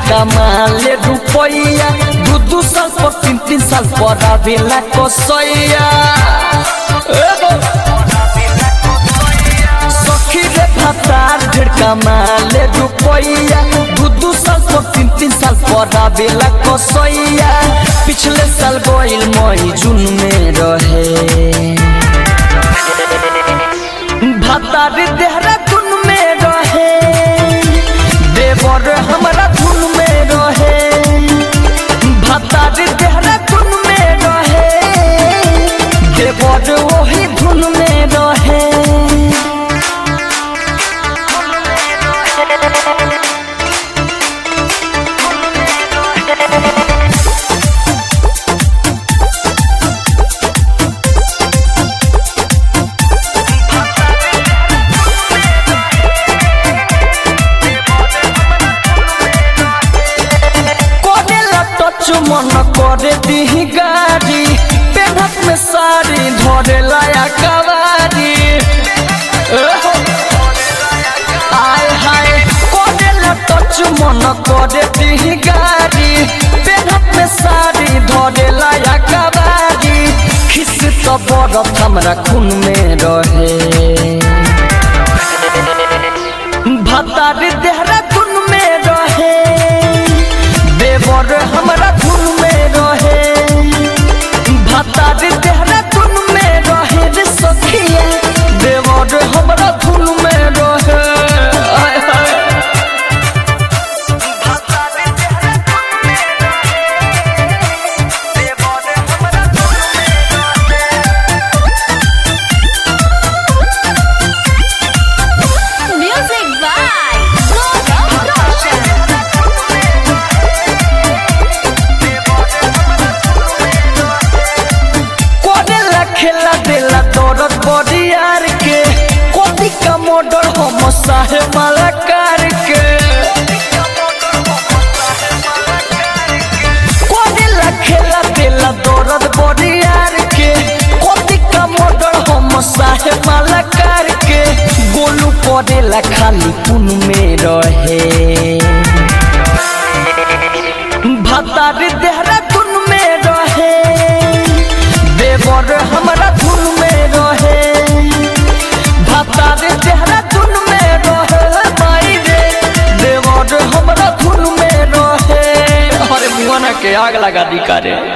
कमाले रुपैया दू दू साल पर तीन तीन साल पर आवेला कसैया एगो सखी रे फतार ढेर कमाले रुपैया दू दू साल पर तीन तीन साल पर आवेला कसैया पिछले साल गइल मई जून में रहे भतारी देहरादून में रहे देवर हमरा धुन में रहे भतारी देहरादून में रहे देवर वही धुन में रहे करेला टच मन करे दिही गाड़ी पेढ़क में साड़ी धरेला या कवारी एहो। आय हाय करेला टच मन करे दिही गाड़ी पेढ़क में साड़ी धरेला या कवारी खिस तो बरफ हमरा खून में रहे भतारी देहरादून में रहे देवर हमरा धुन में रहे भतारी देहरादून में रहे रे सखिया देवर हमरा धुन में रहे आय हाय Music by Gaurav Roshan. करेला खेला देला दौड़त बरियार के कोदी का मॉडल हम साहे मालाकार के करेला खेला देला दौड़त बरियार के कोदी का मॉडल हम साहे मालाकार के गोलू करेला खाली पुन में रहे भतारी देहरादून में रहे देवर हमरा धुन में रहे भतारी देहरादून में रहे माई रे देवर हमरा धुन में रहे अरे मुआना के आग लगा दी करे